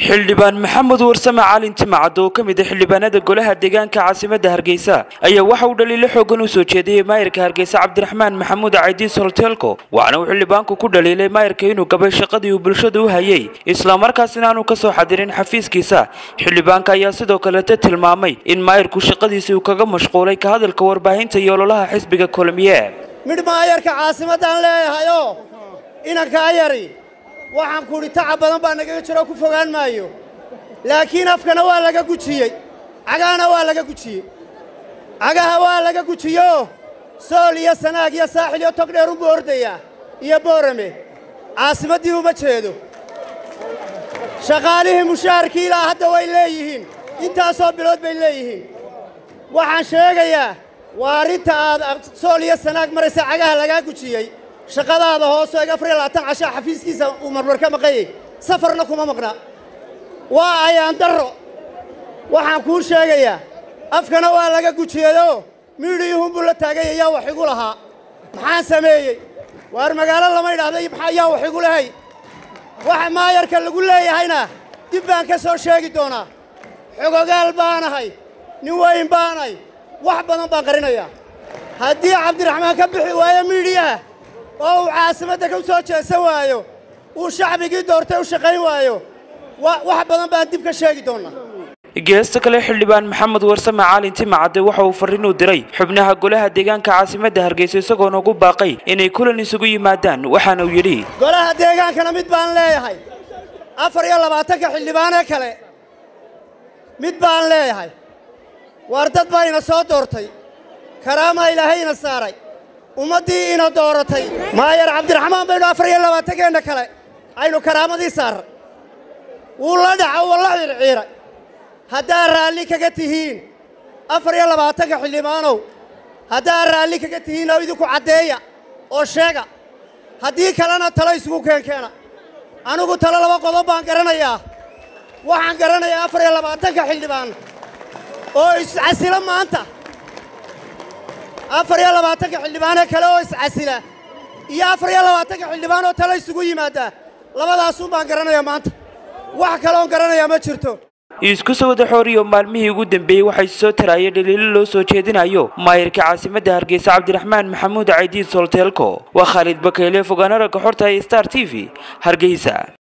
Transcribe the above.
xildhibaan maxamed warsame caalin timacad oo ka mid ah xildhibaanada golaha deegaanka caasimadda hargeysa ayaa waxa uu dhaliilo xoogan u soo jeediyey maayirka hargeysa cabdiraxmaan maxamuud caydiis holteelko waxaana uu xildhibaanku ku dhaliilay maayirka inuu gabay shaqadii uu bulshada u hayay islamarkaasina aanu ka soo xadirin xafiiskiisa xildhibaanka ayaa sidoo kalete tilmaamay in maayirku shaqadiisii uu kaga mashquulay ka hadalka warbaahinta iyo ololaha xisbiga kulmiye midh maayarka caasimaddaan leeyahayoo inankaa yari waxaan kudhi tacab badan baa nagaga jiro ku fogaan maayo laakiin afkana waa laga gujiyey cagahana waa laga gujiyey cagaha waa laga gujiyo sool iyo sanaag iyo saaxil iyo togdheer unbuu ordayaa iyo boorame caasimaddii uma jeedo shaqaalihii mushaharkii ilaa hadda way leeyihiin intaasoo bilood bay leeyihiin waxaan sheegayaa waa arrinta aad sool iyo sanaag maraysa cagaha lagaa gujiyey shaqadaada hoosoo eg afar iyo labaatan cashaa xafiiskiisa uu marmar ka maqanyay safarna kuma maqna waa ayaan darro waxaan kuu sheegayaa afkana waa laga gujiyadoo miidhiyuhunbuu la taagay ayaa wax igu lahaa maxaan sameeyey waar magaalo lama idhaahday ayaa wax igu lahay waxa maayarka lagu leeyahayna dib baan ka soo sheegi doonaa xogogaal baanahay nin weyn baanahay wax badan baan qarinayaa haddii cabdiraxmaan ka bixi waayo miidhiyaha oo uu caasimadda ka soo jeesan waayo uu shacbigii doortay u shaqayn waayo wax badan baan dib ka sheegi doonnaa geesta kale xildhibaan maxamed warsame caalin timacadde waxa uu farriin u diray xubnaha golaha deegaanka caasimadda hargeysa isagoona ugu baaqay inay kulan isugu yimaadaan waxaana uu yidhi golaha deegaankana mid baan leeyahay afar iyo labaatanka xildhibaanee kale mid baan leeyahay waar dad baa ina soo doortay karaamaa ilaahay ina saaray ummaddii ina dooratay maayar cabdiraxmaan baynu afar iyo labaatankeenna kale aynu karaamadii saarray wuu la dhaca wuu la ciirciiray haddaad raalli kaga tihiin afar iyo labaatanka xildhibaanow haddaad raalli kaga tihiin oo idinku caddeeya oo sheega haddii kalena talo isugu keenkeena anigu talo laba qodob baan garanayaa waxaan garanayaa afar iyo labaatanka xildhibaan oo iscasilo maanta afar iyo labaatanka xildhibaanee kale oo iscasila iyo afar iyo labaatanka xildhibaan oo talo isugu yimaaddaa labadaasun baan garanayaa maanta wax kaloon garanayaa ma jirto isku soo wada xooriyo maalmihii ugu dambeeyey waxay soo taraayeen dhaliilo loo soo jeedinayo maayirka caasimadda hargeysa cabdiraxmaan maxamuud caydiis holteelko waa khaalid bakeyle fogaana ragga xorta ee star t v hargeysa